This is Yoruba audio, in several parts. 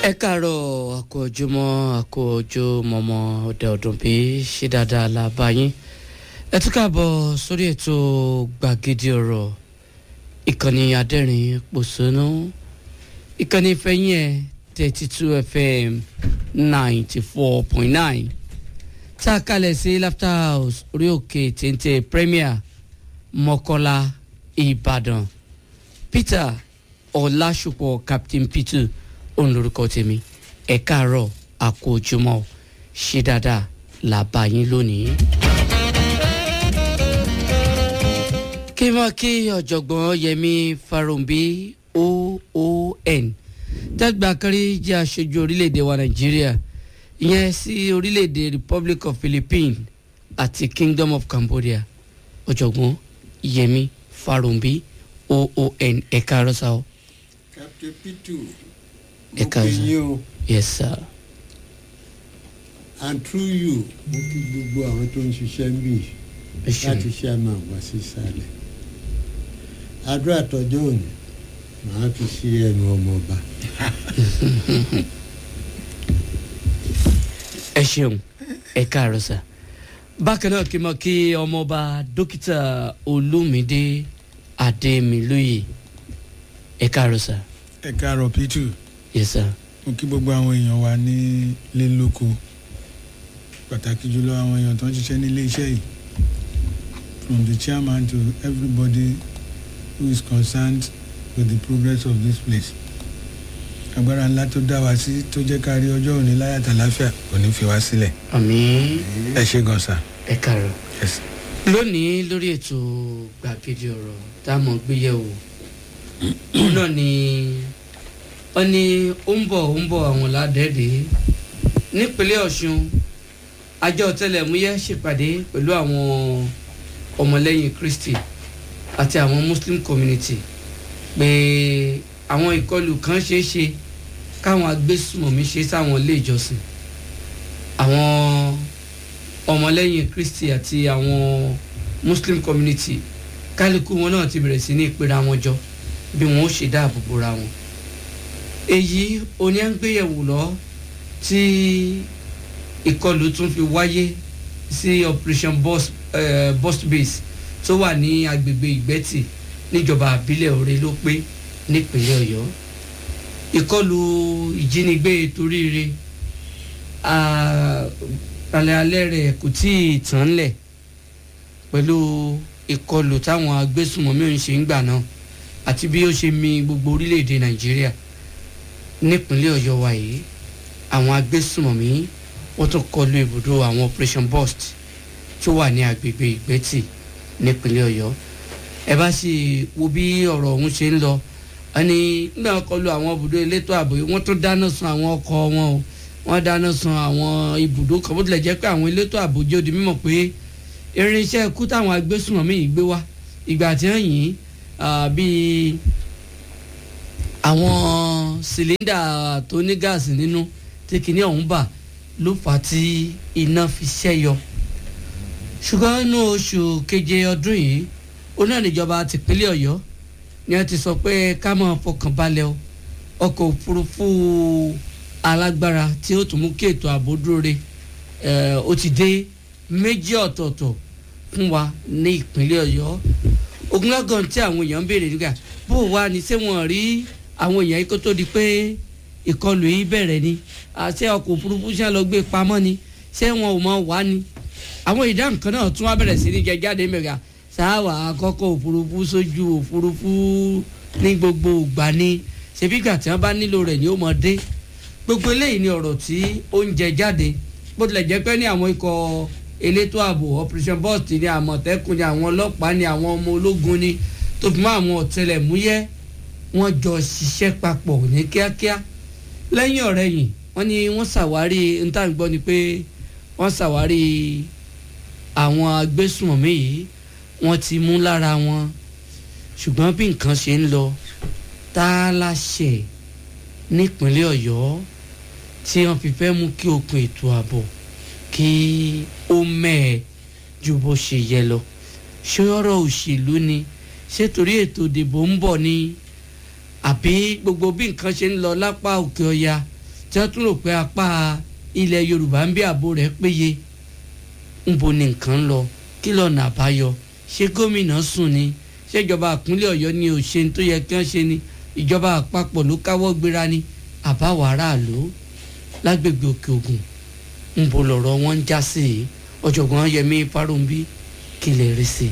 ẹ káàárọ̀ àkójúmọ́ àkójúmọ́mọ́ ọ̀dẹ ọdún bí ṣe dáadáa la bá yín ẹ tún káàbọ̀ sórí ètò gbàgede ọ̀rọ̀ ìkànnì adẹ́rìn pòṣónú ìkànnì ìfẹ́yìn ẹ̀ thirty two fm ninety four point nine tá a kalẹ̀ sí laughter house orí òkè téńté premier mọ́kọ́lá ìbàdàn peter ọ̀làṣùpọ̀ captain peter òun lorúkọ tèmi ẹ káàárọ̀ àkójúmọ́ ṣe dáadáa là bá yín lónìí. kí n máa kí ọ̀jọ̀gbọ́n yẹmi farumbi oon dàgbà kárí jẹ́ aṣojú orílẹ̀-èdè wa nàìjíríà ìyẹn sí orílẹ̀-èdè republic of philippines àti kingdom of cambodia ọ̀jọ̀gbọ́n yẹmi farumbi oon ẹ̀ka arọ́sà o. captain pitu Ẹ mo káàsán. kí yín o yes sir. and through you mo kí gbogbo àwọn tó ń ṣiṣẹ́ ń bì ẹ ṣeun. láti ṣe àmà wá sí ìsàlẹ̀ àdúrà tọjọ́ òní màá fi sí ẹnu ọmọọba ẹ ṣeun ẹ káàárọ̀ sà bákan náà kí n mọ kí ọmọọba dókítà olúmídé adémilóye ẹ káàárọ̀ sà ẹ káàárọ̀ pítù yes sir mo kí gbogbo àwọn èèyàn wa ní ilé lóko pàtàkì jùlọ àwọn èèyàn tó ń ṣiṣẹ́ ní ilé iṣẹ́ yìí from the chairman to everybody who is concerned with the progress of this place agbára ńlá tó dá wa sí tó jẹ́ ká rí ọjọ́ òní láyàtà láfíà kò ní fi wá sílẹ̀ àmín ẹ ṣe gan sa ẹ káàárọ̀ Yes. lónìí lórí ètò gbàgede ọ̀rọ̀ tá a mọ̀ gbé yẹ̀wò òun náà ni wọ́n ní ó ń bọ̀ ó ń bọ̀ àwọn ládẹ́ẹ̀dẹ́ nípínlẹ̀ ọ̀ṣun àjọ ọ̀tẹlẹ̀múyẹ́ ṣèpàdé pẹ̀lú àwọn ọmọlẹ́yìn kristi àti àwọn muslim community pé àwọn ìkọlù kan ṣeé ṣe káwọn agbésùmọ̀mí ṣe sáwọn ilé ìjọsìn àwọn ọmọlẹ́yìn kristi àti àwọn muslim community kálukú wọn náà ti bẹ̀rẹ̀ sí ní ìpera wọn jọ bí wọn ó ṣe dáàbò bora wọn èyí oní à ń gbéyẹ̀wò lọ tí ìkọlù tún fi wáyé sí operation bus, uh, bus base tó wà ní agbègbè ìgbẹ́tì níjọba àbílẹ̀ òre ló pé nípínlẹ̀ ọ̀yọ́ ìkọlù ìjínigbé toríire alẹ́ alẹ́ rẹ̀ kò tí ì tán lẹ̀ pẹ̀lú ìkọlù táwọn agbésùmọ̀mí òun ṣe ń gbà náà àti bí ó ṣe mi gbogbo orílẹ̀-èdè nàìjíríà nípínlẹ̀ ọ̀yọ́ wa yìí àwọn agbésùmọ̀mí wọ́n tún kọlu ibùdó àwọn operation burst tó wà ní agbègbè ìgbẹ́tì nípínlẹ̀ ọ̀yọ́ ẹ bá sì wo bí ọ̀rọ̀ ọ̀hún ṣe ń lọ ẹni nígbà wọn kọlu àwọn ibùdó elétò ààbò yìí wọ́n tún dáná sun àwọn ọkọ̀ wọn o wọ́n dáná sun àwọn ibùdó kan bó tilẹ̀ jẹ́ pé àwọn elétò ààbò jẹ́ odi mímọ̀ pé irinṣẹ́ ikú táwọn agbésùnmọ̀mí yìí gbé wá ìgbà tí wọ́n yìn ín bíi àwọn sìlíndà tó ní gáàsì nínú tí kìíní ọ̀hún bà ló fà á tí iná fi ṣẹ́yọ ṣùgbọ́n nínú oṣù keje ọdún yìí onáà níjọba tìpínlẹ̀ ọ̀yọ́ ni wọ́n ti sọ pé ká máa fọkàn balẹ̀ o ọkọ̀ òfurufú alágbára tí ó tún mú kí ètò ààbò dúró re eh, ó ti dé méjì ọ̀tọ̀ọ̀tọ̀ fún wa ní ìpínlẹ̀ ọ̀yọ́ ogunlọ́gàn tí àwọn èèyàn ń béèrè nígbà bó wà ní ṣé wọ́n rí àwọn èèyàn yìí kó tó di pé ìkọlù yìí bẹ̀rẹ̀ ni àṣẹ ọkọ̀ òfurufú ṣe lọ gbé pamọ́ ni ṣé wọn ò mọ wá ni àwọn ìdáhùn kan náà tún wá bẹ̀rẹ̀ sí ní jẹ jáde mẹ́ga sáwà àkọ́kọ́ òfurufú sójú òfurufú ní gbogbo ìgbà ni ṣebí ìgbà tí wọ́n bá nílò rẹ̀ ni ó mọ dé gbogbo eléyìí ni ọ̀rọ̀ tí ó ń jẹ jáde bó tilẹ̀ jẹ́ pé ní àwọn ikọ̀ elétò ààbò operation burst ni àmọ̀tẹ́kùn ni àwọn ọlọ́pàá ni àwọn ọmọ ológun ni tó fi mọ́ àwọn ọ̀tẹlẹ̀múyẹ́ wọ́n jọ ṣiṣẹ́ papọ̀ ní kíákíá lẹ́yìn ọ̀rẹ́ yìí wọ́n ní wọ́n ṣàwárí níta gbọ́ ni pé wọ́n ṣàwárí àwọn agbésùnmọ̀mí yìí wọ́n ti mú lára wọn ṣùgbọ́n bí nǹkan ṣe ń lọ tá a láṣẹ nípínlẹ̀ ọ̀yọ́ tí wọ́n fi fẹ́ mú kí okùn ètò ààbò kí ó mẹ́ẹ̀ ju bó ṣe yẹ lọ ṣé ọ̀rọ̀ òṣèlú ni ṣé torí ètò ìdìbò ń bọ̀ ni àbí gbogbo bí nǹkan ṣe ń lọ lápá òkè ọya tí wọ́n tún rò pé apá ilẹ̀ yorùbá ń bí ààbò rẹ̀ péye ńbo ni nǹkan ń lọ kí lọ́nà àbáyọ ṣé gómìnà sùn ni ṣèjọba àpínlẹ̀ ọ̀yọ́ ni ò ṣe tó yẹ kí wọ́n ṣe ni ìjọba àpapọ̀ ló káwọ́ gbéra ni àbáwọ̀ aráàlú lágbègbè òkè ògùn ńbo lọ̀rọ̀ wọn ń já sí i ọ̀jọ̀gbọ́n yẹmí fárúnbí kí lè rí sí i.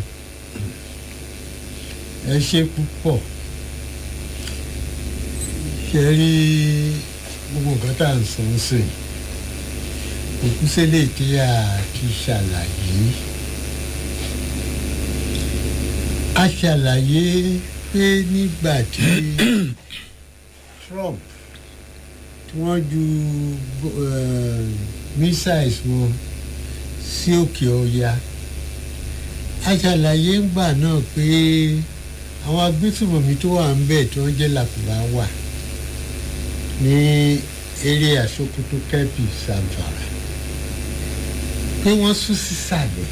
ẹ ṣe púpọ̀ ṣe rí gbogbo nǹkan tá à ń sọ ń sìn òkú sílẹ̀ tí a ti ṣàlàyé a ṣàlàyé pé nígbà tí Trump tí wọ́n ju eh, missiles wọn sí òkè ọya a ṣàlàyé ńgbà náà pé àwọn agbésùmọ̀mí tó wà ń bẹ̀ tí wọ́n jẹ́ làkùrá wà ní eré àsokoto kẹ́pì Zamfara pé wọ́n sún sísàlẹ̀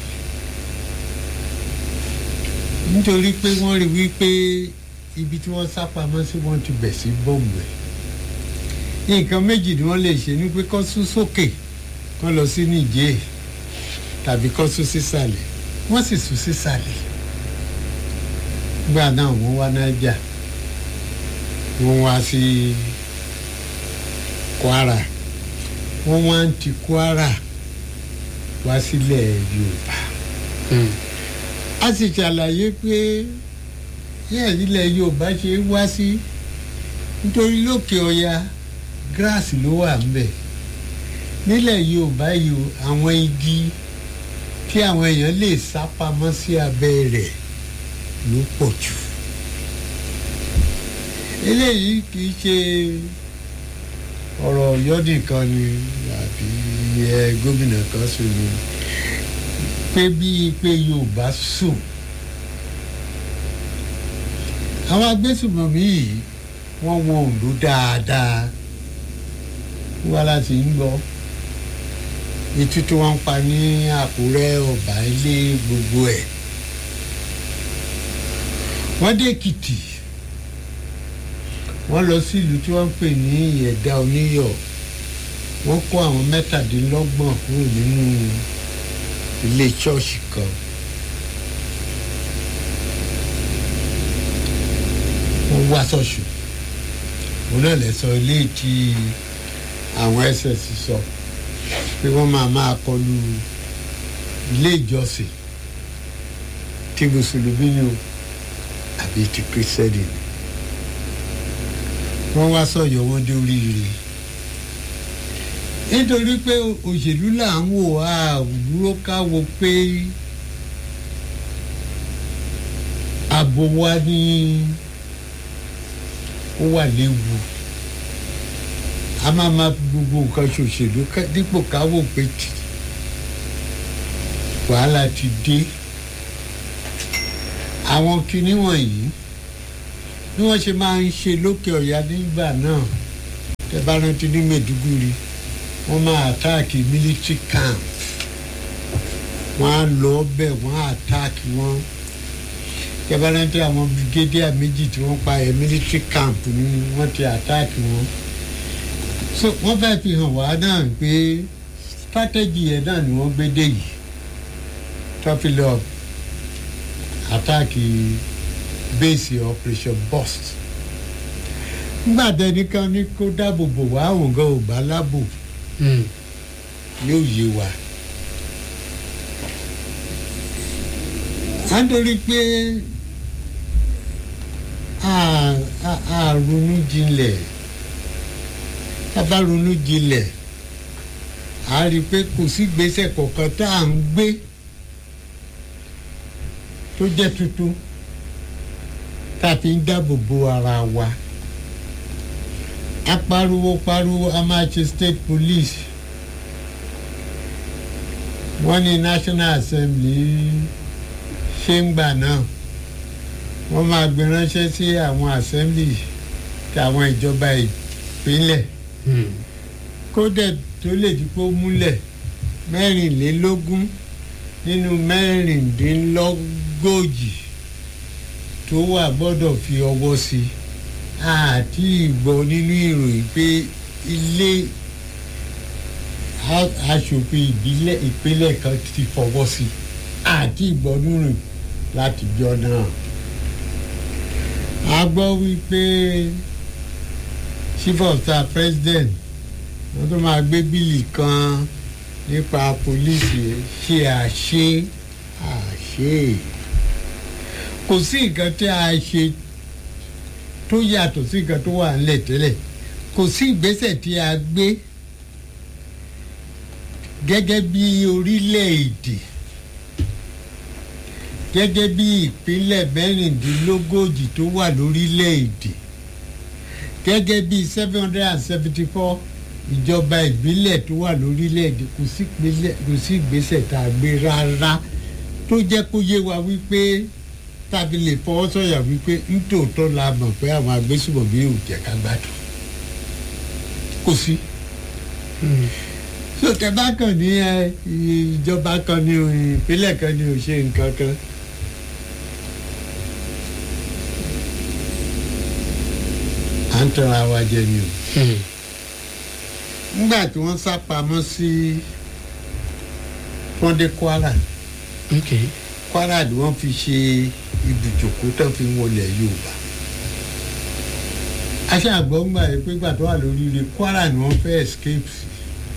nítorí pé wọ́n rí wípé ibi tí wọ́n sá pamọ́ sí wọ́n ti bẹ̀ sí bọ́ọ̀mù ẹ̀ nǹkan méjì ni wọ́n lè ṣe ní pé kó sún sókè kó lọ sí nìjẹ́ tàbí kó sún sísàlẹ̀ wọ́n sì sún sísàlẹ̀ gbà náà wọ́n wá nájà wọ́n wá sí Kwara wọ́n wá ń ti Kwara wá sílẹ̀ Yorùbá a sì ṣàlàyé pé yẹ́n ilẹ̀ Yorùbá ṣe wá sí nítorí lókè ọya gíráàsì ló wà ń bẹ̀ nílẹ̀ Yorùbá yìí o, àwọn igi tí àwọn èèyàn lè sá pamọ́ sí abẹ́ rẹ̀ ló pọ̀ jù eléyìí kì í ṣe ọ̀rọ̀ Ọ̀yọ́ nìkan ni àbí ẹ gómìnà kan sùn ni pé bíi pé Yorùbá sùn àwọn agbésùmọ̀mí yìí wọ́n wọ Oǹdó dáadáa wá láti ń lọ etí tí wọ́n ń pa ní Àkúrẹ́ Ọ̀bà ilé gbogbo ẹ̀ wọ́n dé Èkìtì wọ́n lọ sí ìlú tí wọ́n ń pè ní Ìyẹ̀dá Oníyọ̀ wọ́n kó àwọn mẹ́tàdínlọ́gbọ̀n kúrò nínú ilé ṣọ́ọ̀ṣì kan wọ́n wá ṣọ́ọ̀ṣì òun náà lè sọ ilé tí àwọn ss sọ pé wọ́n máa máa kọlu ilé ìjọsìn tí mùsùlùmí ni o àbí ti kírísítẹ́nì ni wọ́n wá sọ̀yọ̀ wọn dé oríire nítorí pé òṣèlú là ń wò á dúró ká wo pé ààbò wa ní ó wà léwu a máa ma fi gbogbo nǹkan ṣòṣèlú ká- dípò ká wò pé tì wàhálà ti dé àwọn kinní wọ̀nyí bí wọ́n ṣe máa ń ṣe lókè ọ̀yà nígbà náà tẹ́ bá rántí ní Maiduguri wọ́n máa àtáàkì military camp wọ́n á lọ bẹ̀ wọ́n á àtáàkì wọn tẹ́ bá rántí àwọn brigadier méjì tí wọ́n pa ẹ̀ military camp ni wọ́n ti àtáàkì wọn so wọ́n fẹ́ fi hàn wá náà pé strategy yẹn náà ni wọ́n gbé dé yìí tó fi lọ àtáàkì base operation burst nígbà tẹnìkan ní kó dáàbò bò wá àwọn gan ò bá lábò yóò yé wa à ń torí pé a a- a ronú jinlẹ̀ tá a bá ronú jinlẹ̀ a rí i pé kò sí gbèsè kọ̀ọ̀kan tá à ń gbé tó jẹ́ tuntun tá a fi ń dáàbò bo ara wa a pariwo pariwo a máa ṣe state police wọ́n ní national assembly ṣé ń gbà náà wọ́n máa gbé ránṣẹ́ sí àwọn assembly tí àwọn ìjọba ìpínlẹ̀ kódẹ̀ tó lè di pé ó múlẹ̀ mẹ́rìnlélógún nínú mẹ́rìndínlógójì tó wà gbọ́dọ̀ fi ọwọ́ sí i àti ìgbọ́ nínú ìròyìn pé ilé a- aṣòfin ìbílẹ̀ ìpínlẹ̀ kan ti fọwọ́ sí àti ìgbọ́nùrìn láti jọ náà a gbọ́ wípé chief of staff president wọ́n tó máa gbé bíìlì kan nípa pólísì ṣe àṣe àṣe kò sí nǹkan tí a ṣe tó yàtọ̀ sí nǹkan tó wà nílẹ̀ tẹ́lẹ̀ kò sí ìgbésẹ̀ tí a gbé gẹ́gẹ́ bí orílẹ̀-èdè gẹ́gẹ́ bí ìpínlẹ̀ mẹ́rìndínlógójì tó wà lórílẹ̀-èdè gẹ́gẹ́ bí seven hundred and seventy four ìjọba ìbílẹ̀ tó wà lórílẹ̀-èdè kò sí ìpínlẹ̀- kò sí ìgbésẹ̀ tá a gbé rárá tó jẹ́ kó yé wa wípé tàbí lè fọwọ́ sọ̀yà wípé nítòótọ́ la mọ̀ pé àwọn agbésùmọ̀mí ò jẹ́ ká gbádùn kò sí so tẹ bá kàn ní ẹ ìjọba kan ní o ìpínlẹ̀ kan ní o ṣe nǹkan kan. à ń tọ́ra wa jẹ ni o. nígbà tí wọ́n sá pamọ́ sí fọ́ndé kwara ok kwara ni wọ́n fi ṣe ibùjókòó tó fi wọlé yorùbá. aṣọ àgbọ̀ngbà yìí pé gbà tó wà lórí ilé kwara ni wọ́n fẹ́ escape sí.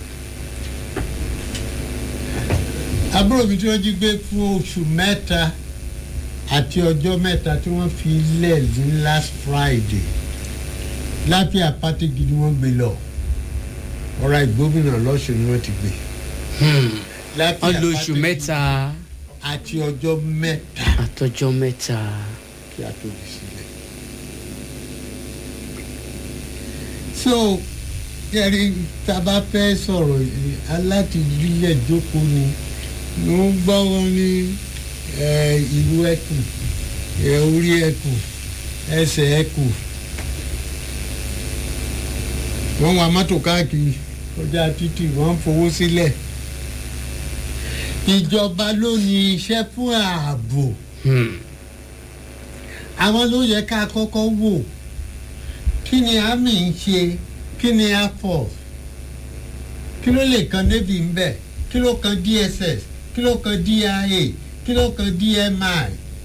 àbúrò mi tí wọ́n jí gbé fún oṣù mẹ́ta àti ọjọ́ mẹ́ta tí wọ́n fi lẹ̀ ní last friday láfíà pátí gidi wọ́n gbé lọ ọ̀rọ̀ ìgbómìnà lọ́sùn ni wọ́n ti gbé. Láfíà wọ́n lo oṣù Pátí mẹ́ta àti ọjọ́ mẹ́ta àtọjọ́ mẹ́ta kí a tó fi sílẹ̀. so kẹrí tá a bá fẹ́ sọ̀rọ̀ yìí, alátìjílẹ̀ jókòó ni ló ń gbọ́ wọn ní eh, ìlú ẹkùn eh, orí ẹkùn ẹsẹ̀ ẹkùn wọ́n wa mọ́tò káàkiri kọjá títì wọ́n ń fowó sílẹ̀ ìjọba ló ní iṣẹ́ fún ààbò Hmm. àwọn ló yẹ ká kọ́kọ́ wò kí ni army ń ṣe kí ni air force kí ló lè kan navy ń bẹ̀ kí ló kan dss kí ló kan dia kí ló kan dmi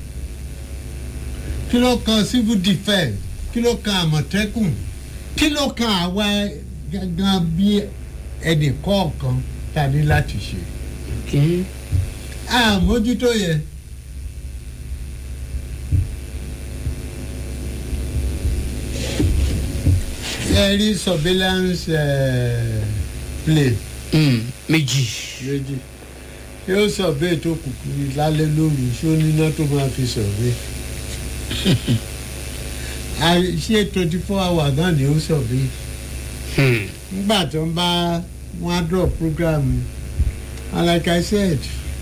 kí ló kan civil defence kí ló kan àmọ̀tẹ́kùn kí ló kan àwa gangan bí ẹnì kọ̀ọ̀kan ta ní láti ṣe ok àmójútó yẹn. ẹ rí surveillance uh, plane Hmm. méjì méjì yóò survey tó kùkù lálẹ́ lóru ṣó níná tó máa fi survey À- ṣé twenty four hours náà ni ó survey Hmm. nígbà tó ń bá wọn á drop program and like i said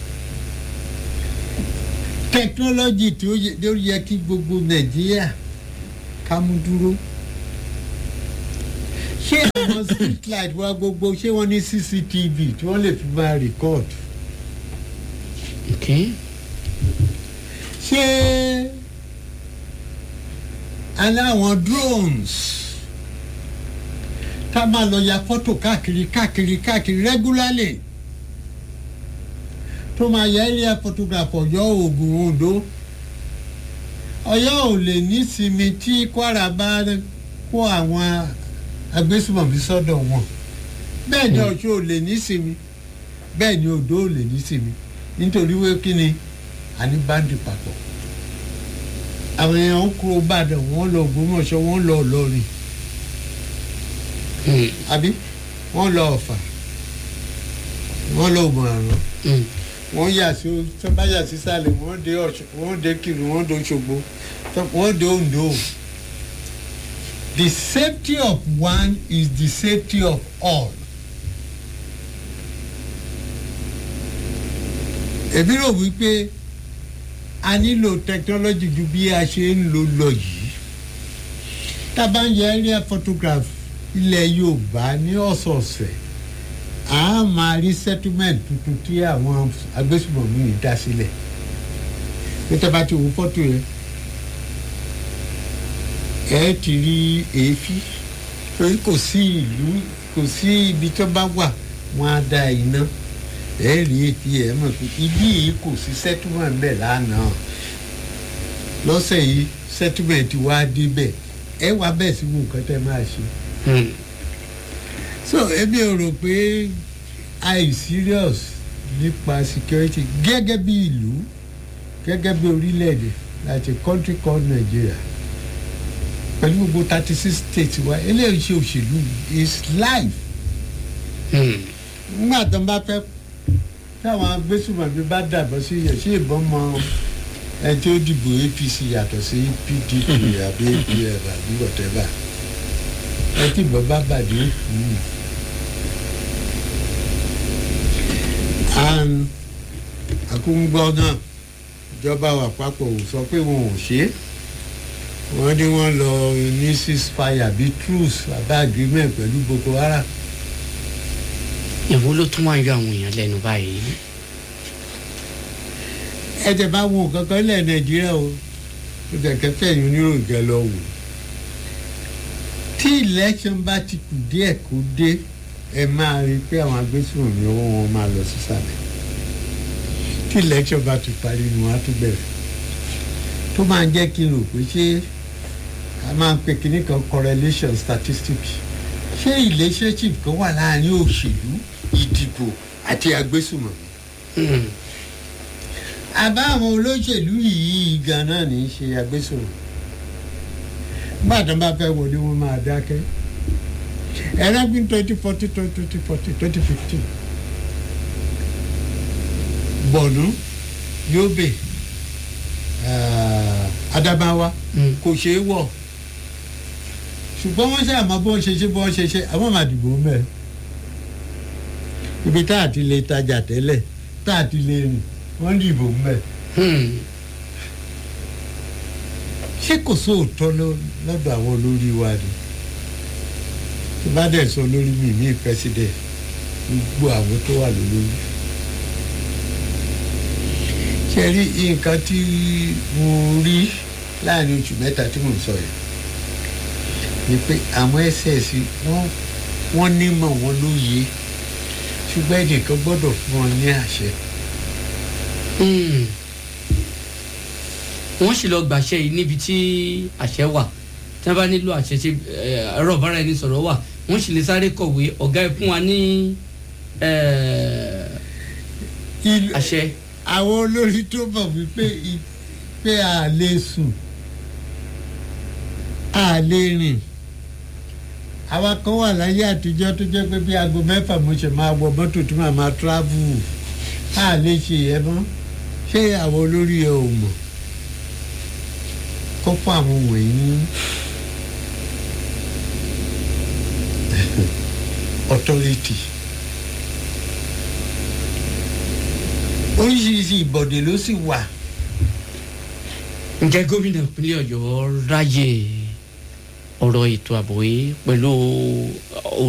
technology tí ó yẹ- tí ó yẹ kí gbogbo nàìjíríà ká mú dúró ṣé àwọn street light wa gbogbo ṣé wọ́n ní cctv tí wọ́n lè fi máa record ok ṣé aláwọn drones ká máa lọ ya fọ́tò káàkiri káàkiri káàkiri regularly tó máa yẹ area photograph ọ̀yọ́ ogun ondo ọ̀yọ́ ò lè nísinmi tí kwara bá kó àwọn agbésùmọ̀mí sọ́dọ̀ wọn bẹ́ẹ̀ ni ọ̀ṣun ò lè nísinmi bẹ́ẹ̀ ni odò ò lè nísinmi nítorí wé kí ni a ní báńdì papọ̀ àwọn èèyàn ń kúrò bàdàn wọ́n lọ ògbómọ̀ṣọ́ wọ́n lọ ọlọ́rin Hmm. àbí wọ́n lọ ọ̀fà wọ́n lọ òmùrànràn Hmm. wọ́n yà sí tó bá yà sí sàlẹ̀ wọ́n dé ọ̀ṣun wọ́n dé kiri wọ́n dé òṣogbo tó- wọ́n dé ondo. the safety of one is the safety of all. èmi rò wípé a nílò technology ju bí a ṣe ń lò lọ yìí tá a bá ń yẹ area photograph ilẹ̀ yorùbá ní ọ̀sọ̀ọ̀sẹ̀ a máa rí settlement tuntun tí àwọn agbésùmọ̀mí yìí dá sílẹ̀ pété bá ti wo fọ́tò yẹn ẹ ti rí èéfín torí kò sí ìlú kò sí ibi tó bá wà wọ́n á dá iná ẹ rí etí ẹ mọ̀ pé ibi yìí kò sí settlement bẹ́ẹ̀ lánàá lọ́sẹ̀ yìí settlement wá débẹ̀ ẹ wá bẹ́ẹ̀ sí nǹkan tẹ́ máa ṣe Hmm. so èmi ò rò pé i serious nípa security gẹ́gẹ́ bí ìlú gẹ́gẹ́ bí orílẹ̀-èdè like a country called Nigeria pẹ̀lú gbogbo thirty six states wa eléyìí ṣe òṣèlú is life Hmm. nígbà tó ń bá fẹ́ táwọn agbésùmọ̀bí bá dàbọ̀ sí yẹn ṣé ìbọn mọ ẹ tí ó dìbò APC yàtọ̀ sí PDP àbí APF àbí whatever ẹ tí ìbọn bá bàdé hmm. and àkúngbọ́ náà ìjọba àpapọ̀ ò sọ pé wọn ò ṣe é wọ́n ní wọ́n lọ ní ceasefire àbí truce àbí agreement pẹ̀lú Boko Haram ìwo ló tún wá ń yọ àwọn èèyàn lẹ́nu báyìí. ẹ̀jẹ̀ bá wo nǹkan kan lẹ̀ nàìjíríà o ó kẹ̀kẹ́ fẹ̀yìn oníròyìn kẹ lọ wò tí election bá ti kù díẹ̀ kó dé ẹ máa rí i pé àwọn agbésùnmí owó wọn máa lọ sísàlẹ̀ tí election bá ti parí ni wọ́n á tún bẹ̀rẹ̀ tó máa ń jẹ́ kí n rò pé ṣé a máa ń pe kinní kan correlation statistics ṣé relationship kan wà láàrin òṣèlú ìdìbò àti agbésùnmọ̀mí Hmm. àbá àwọn olóṣèlú yìí ganan ní í ṣe agbésòrò gbàdán bá fẹ́ wọlé wọn máa dákẹ́ ẹ̀rẹ́gbìn twenty forty twenty forty twenty fifteen bọ̀nú Yobe ah, Adamawa Hmm. kò ṣeé wọ̀ ṣùgbọ́n wọ́n ṣe àmọ́ bó ṣe ṣe bó ṣe ṣe àwọn máa dìbò mẹ́ ibi tá a ti lè tajà tẹ́lẹ̀ tá a ti lè rìn wọ́n dìbò mẹ́ Hmm. ṣé kò sóòótọ́ ló- lọ́dọ̀ àwọn olórí wa ni tí bá dẹ̀ sọ lórí mi ní president gbogbo àwọn tó wà lólórí ṣe rí nǹkan tí mo rí láàrin oṣù mẹ́ta tí mò ń sọ yìí ni pé àwọn ss wọ́n wọ́n nímọ̀ wọn lóye ṣùgbọ́n ẹnìkan gbọ́dọ̀ fún wọn ní àṣẹ Hmm. wọ́n sì lọ gbàṣẹ yìí níbi tí àṣẹ wà tí wọ́n bá nílò àṣẹ tí eh, ẹ̀rọ ọ̀bára ẹni sọ̀rọ̀ wà wọ́n sì lè sáré kọ̀wé ọ̀gá ẹ̀ fún wa ní eh, Ìlú- àṣẹ. àwọn olórí tó mọ̀ wípé i- pé a lè sùn a lè rìn àwa kan wà láyé àtijọ́ tó jẹ́ pé bí aago mẹ́fà mo ṣe máa wọ mọ́tò tí màá máa travel a lè ṣe yẹn mọ́ ṣé àwọn olórí ẹ ò mọ̀ kó fún àwọn wọ̀nyí ní authority. oríṣiríṣi ìbọ̀dé ló sì wà. ǹjẹ́ gómìnà ìpínlẹ̀ ọ̀yọ́ ráyè ọ̀rọ̀ ètò ààbò yìí pẹ̀lú